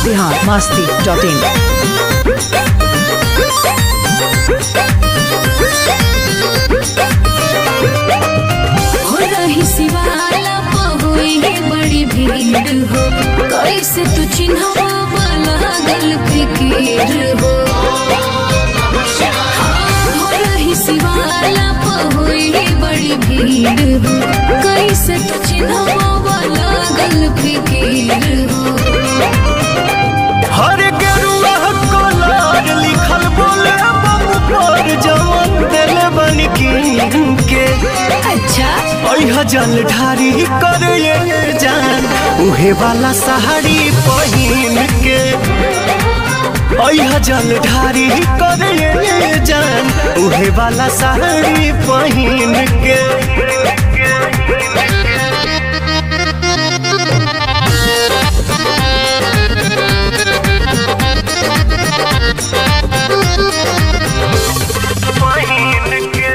Bihar Masti dot in हो रही सिवाला पहुई बड़ी भीड़ हो कैसे तू चिन्हवा लागल फिकीर हो हो रही सिवाला पहुई बड़ी भीड़ हो कैसे तू चिन्हवा लागल फिकीर हो हर गेरुआ कलर लिखल बोले बम पर जवन दिल बन के अच्छा अह जल ढारी कर ये जान उहे वाला साड़ी पहिन के अह जल ढारी कर ये जान उहे वाला साड़ी पहिन के पहिन के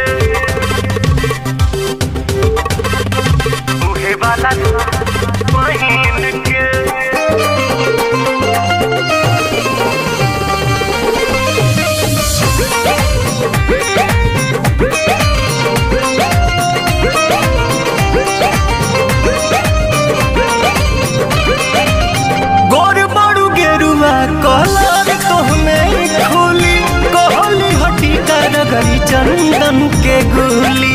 उहे वाला पहिन के गोर बड़ू गेरुआ कलर तोहमे खोली कहली हटी कर गई चंदन के गोली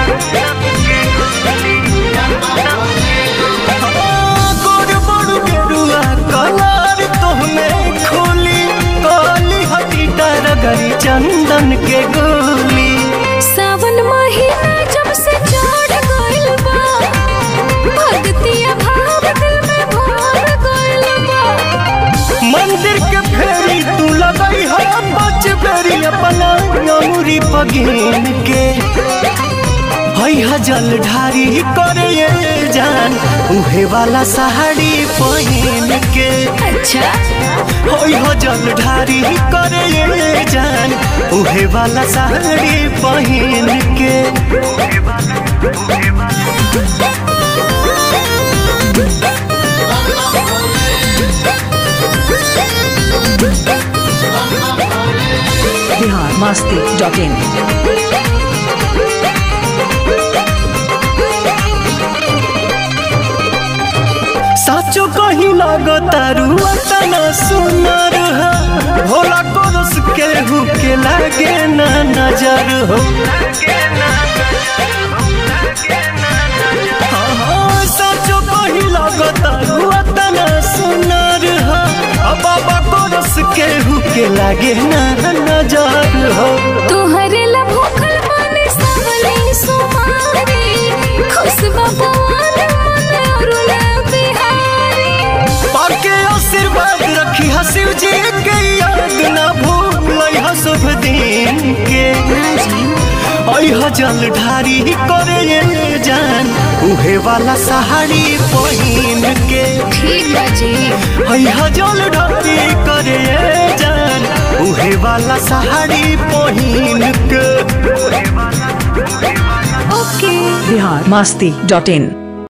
हाँ, गोर बड़ू गेरुआ कलर तोहमे खोली कहली हटी कर गई चंदन के गोली सावन महीना जब से चढ़ गइल बा भक्तिया भाव दिल में भर गइल बा मंदिर के फेरी तू लगई है बच बेरी अपना अमूरी पगीन के है जल ढारी करे ये जान उहे वाला साड़ी पहिन के अच्छा है जल ढारी करे ये जान उहे वाला साड़ी पहिन के बिहार मस्ती डॉट इन साचो कहीं लगता रुआ तना सुनर है भोला कोरस के हु के लागे ना नजर हो हाँ, हाँ, साचो कहीं लगता रुआ तना सुनर है आ बाबा कोरस के हु के लागे ना नजर हो तोहरे ला भूखल माने सावली सुमारी खुशबा पवन मन अरुला बिहारी पाके आशीर्वाद रखी हा शिव जी के याद ना भूल हा शुभ दिन के अह जल ढारी करे ये जान उहे वाला साड़ी पहिन के ठीक बा जी अह जल ढारी करे ये जान उहे वाला साड़ी पहिन के ओके बिहार मस्ती डॉट इन